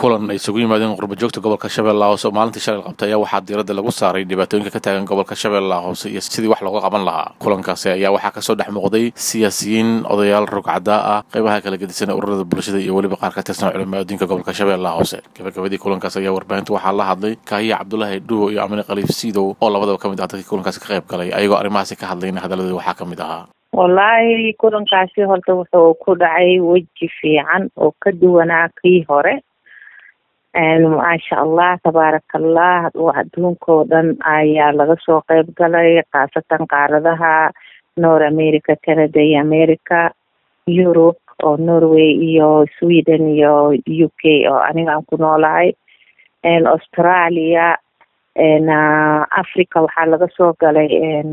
kulan ay isugu yimaadeen qurbajoogta gobolka shabeellaha hoose oo maalintii shalay qabtay ayaa waxaa diiradda lagu saaray dhibaatooyinka ka taagan gobolka shabeellaha hoose iyo sidii wax looga qaban lahaa kulankaasi ayaa waxaa kasoo dhex muuqday siyaasiyiin odayaal rogcadaa ah qaybaha kala gedisan ee ururada bulshada iyo weliba qaar ka tirsan culimaaddinka gobolka shabeellaha hoose gabagabadii kulankaas ayaa warbaahinta waxaa la hadlay kaahiya cabdulaahi dhuwo iyo amine khaliif siidow oo labadaba ka mid ah dadkii kulankaasi ka qayb galay ayagoo arrimahaasi ka hadlayna hadaladooda waxaa ka mid ahaa wallaahi kulankaasi horta wuxuu ku dhacay weji fiican oo ka duwanaa kii hore maasha allah tabaaraka allah adduunkao dhan ayaa laga soo qeyb galay khaasatan qaaradaha north america canada iyo america europe oo norway iyo sweden iyo u k oo aniga aan ku noolahay australia africa waxaa laga soo galay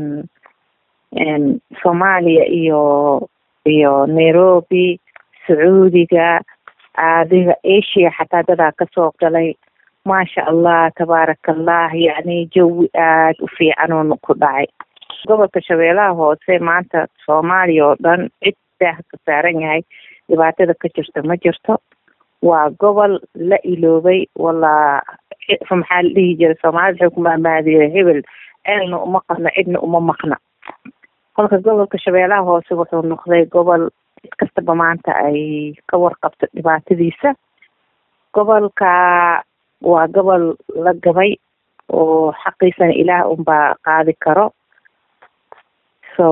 soomaaliya iyo iyo nairobi sacuudiga adiga asia xataa dadaa kasoo galay maasha allah tabaaraka allah yacni jawi aada u fiican oo ku dhacay gobolka shabeellaha hoose maanta soomaaliya oo dhan cid daah ka saaran yahay dhibaatada ka jirta ma jirto waa gobol la iloobay walla maxaa la dhihi jiray soomaalida waxay ku maamaadiye hebel ceelna uma qadna cidna uma maqna kolka gobolka shabeellaha hoose wuxuu noqday gobol cid kastaba maanta ay ka warqabto dhibaatadiisa gobolka waa gobol la gabay oo xaqiisana ilaah unbaa qaadi karo so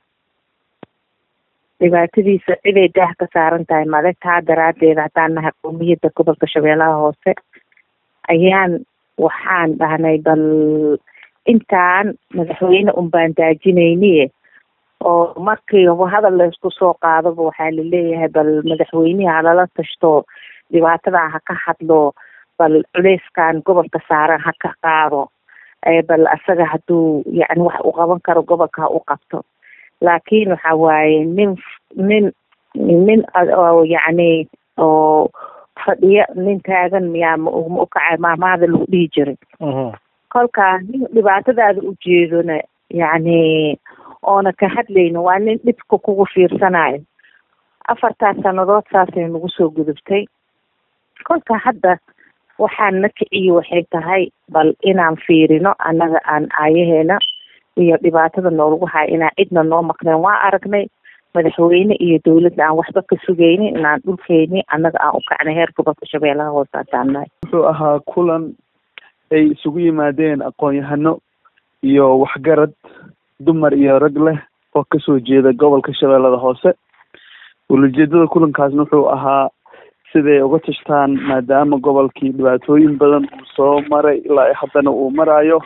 dhibaatadiisa ciday daah ka saaran tahay male taa daraaddeed haddaan nahay qowmiyadda gobolka shabeellaha hoose ayaan waxaan dhahnay bal intaan madaxweyne unbaan daajinayniye oo markii hadal laysku soo qaadaba waxaa laleeyahay bal madaxweynihi halala tashto dhibaatadaa ha ka hadlo bal culeyskan gobolka saaran ha ka qaado bal asaga hadduu yani wax u qaban karo gobolka ha u qabto laakiin waxa waaye nin nin nin yacni oo fadhiyo nin taagan miyaa ma ma ukacay maamaada lagu dhihi jiray kolka nin dhibaatadaada ujeedona yacni oona ka hadlayno waa nin dhibka kugu fiirsanayo afartaas sannadood saasay nagu soo gudubtay kolka hadda waxaan na kiciyo waxay tahay bal inaan fiirino annaga aan aayaheena iyo dhibaatada noolagu haya inaan cidna noo maqneen waa aragnay madaxweyne iyo dawladda aan waxba ka sugaynin inaan dhulkeyni annaga aan u kacnay heer gobolka shabeellaha hoose haddaan nahay wuxuu ahaa kulan ay isugu yimaadeen aqoon-yahano iyo waxgarad dumar iyo rag leh oo kasoo jeeda gobolka shabeellada hoose ulajeedada kulankaasna wuxuu ahaa siday uga tashtaan maadaama gobolkii dhibaatooyin badan uu soo maray ilaa haddana uu maraayo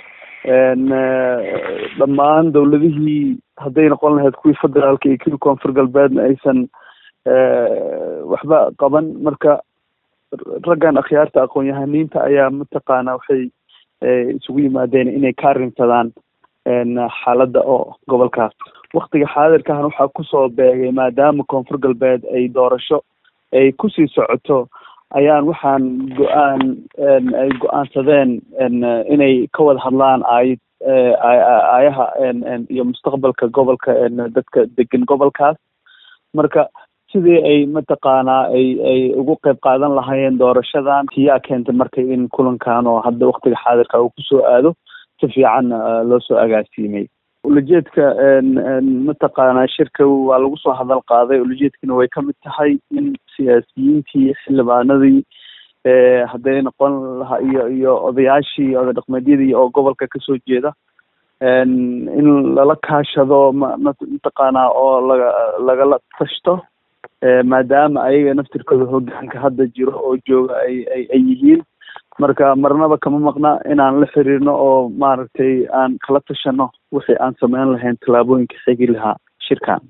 dhammaan dawladihii hadday noqon lahayd kuwii federaalka iyo kuwii koonfur galbeedna aysan waxba qaban marka raggan akhyaarta aqoon-yahaniinta ayaa mataqaana waxay isugu yimaadeen inay ka arrinsadaan xaaladda oo gobolkaas waktiga xaadirkahan waxaa kusoo beegay maadaama koonfur galbeed ay doorasho ay kusii socoto ayaan waxaan go-aan ay go-aansadeen inay ka wada hadlaan aay aayaha iyo mustaqbalka gobolka dadka degan gobolkaas marka sidii ay mataqaanaa ay ay ugu qeyb qaadan lahaayeen doorashadan tiyaa keentay marka in kulankan oo hadda waktiga xaadirka uu kusoo aado si fiican loo soo agaasiimay ulajeedka mataqaanaa shirka waa lagu soo hadal qaaday ulajeedkana way kamid tahay in siyaasiyiintii xildhibaanadii hadday noqon lahaa iyo iyo odayaashii oday dhaqmeedyadii oo gobolka kasoo jeeda in lala kaashado ma mataqaanaa oo laga lagala tashto maadaama ayaga naftirkooda hogaanka hadda jiro oo jooga ay ay ay yihiin marka marnaba kama maqna inaan la xiriirno oo maaragtay aan kala tashano wixii aan sameyn lahayn tallaabooyinka xigi lahaa shirkan